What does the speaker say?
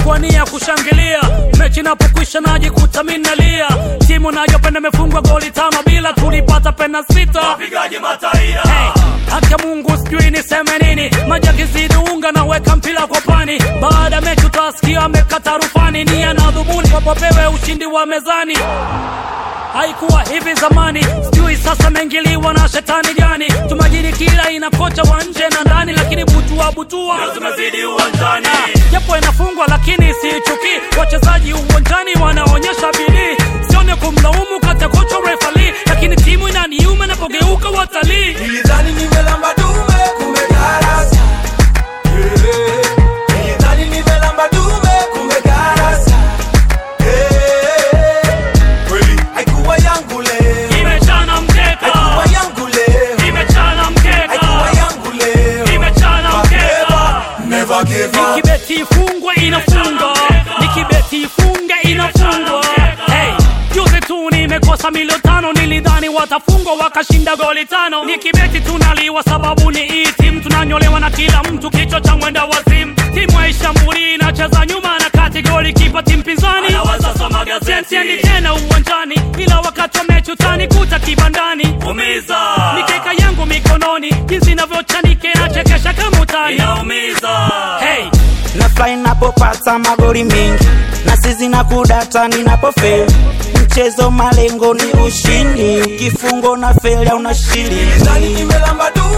kwa nia kushangilia mechi inapokwisha najikuta minalia timu nayopenda imefungwa goli tano bila tulipata pena sita wapigaji mataira Hey, haki ya Mungu sijui niseme nini, maji yakizidi unga naweka mpira kwa pani. Baada ya mechi utasikia amekata rufani, nia na dhumuni wapewe ushindi wa mezani. Haikuwa hivi zamani, sijui sasa meingiliwa na shetani gani. Tumajiri kila ina kocha wa nje na ndani, lakini butua butua Leo tumezidi uwanjani japo inafungwa lakini siichuki wachezaji uwanjani wanaonyesha bidii sione kumlaumu kata kocha refali lakini timu inaniuma napogeuka watalii Nilidhani nimelamba dume kumbe karasa. Eh, Nilidhani nimelamba dume kumbe karasa. Eh, Kweli haikuwa yangu leo. imechana mkeka Haikuwa yangu leo. imechana mkeka Haikuwa yangu leo. imechana mkeka Never give up. nikibeti ifungwe inafunga nikibeti ifunge inafungwa hey, juzi tu nimekosa milio tano nilidhani watafungwa wakashinda goli tano nikibeti tunaliwa sababu ni hii timu tunanyolewa na kila mtu kichwa cha mwenda wazimu timu haishambuli inacheza nyuma na kati goli kipa timu pinzani Anawaza soma gazeti siendi tena uwanjani ila wakati wa mechi utanikuta kibandani umiza mikeka yangu mikononi jinsi inavyochanike nachekesha kama utani inaumiza hey, na fly napopata magoli mengi na sizi na kudata ninapofeli mchezo malengo ni ushindi kifungo na feli au na Nilidhani shilingi nimelamba dume